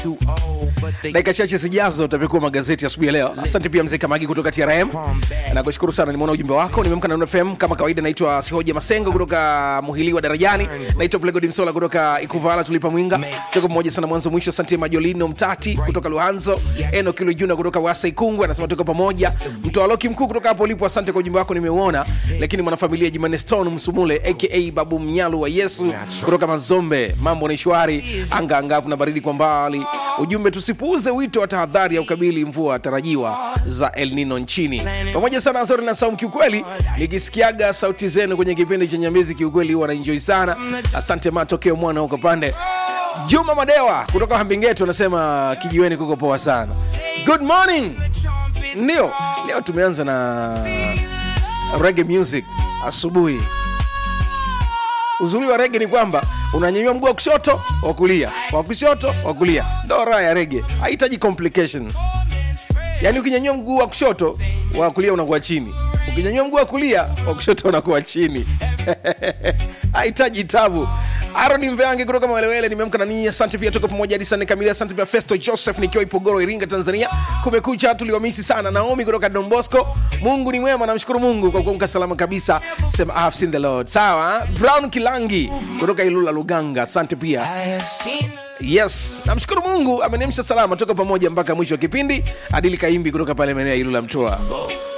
dakika chache zijazo utapekua magazeti asubuhi ya leo asante pia mzee kamagi kutoka trm nakushukuru sana nimeona ujumbe wako nimeamka na Nuru fm kama kawaida naitwa sihoja masengo kutoka muhiliwa darajani naitwa plegodi msola kutoka ikuvala tulipa mwinga tuko pamoja sana mwanzo mwisho asante majolino mtati kutoka luhanzo eno kilo juna kutoka wasa ikungwe anasema tuko pamoja mtoaloki mkuu kutoka hapo ulipo asante kwa ujumbe wako nimeuona lakini mwanafamilia jimane stone msumule aka babu mnyalu wa yesu kutoka mazombe mambo ni shwari anga angavu na baridi kwa mbali ujumbe tusipuuze wito wa tahadhari ya ukabili mvua tarajiwa za el nino nchini pamoja sana azori na saumu kiukweli nikisikiaga sauti zenu kwenye kipindi cha nyambizi kiukweli huwa naenjoi sana asante matokeo mwana huko pande juma madewa kutoka hambingetu anasema kijiweni kuko poa sana good morning ndio leo tumeanza na rege music asubuhi uzuri wa rege ni kwamba unanyanyua mguu wa kushoto wa kulia wa kushoto wa kulia ndo raha ya rege hahitaji complication yaani ukinyanyua mguu wa kushoto wa kulia unakuwa chini ukinyanyua mguu wa kulia wa kushoto unakuwa chini hahitaji tabu aroni mveange kutoka mawelewele nimeamka na ninyi asante pia tuko pamoja hadi sana kamili asante pia festo joseph nikiwa ipogoro iringa tanzania kumekucha tuliwamisi sana naomi kutoka dombosco mungu ni mwema namshukuru mungu kwa kuamka salama kabisa sema "I have seen the lord sawa brown kilangi kutoka ilula luganga asante pia yes namshukuru mungu ameniamsha salama toka pamoja mpaka mwisho wa kipindi adili kaimbi kutoka pale maeneo ya ilula mtoa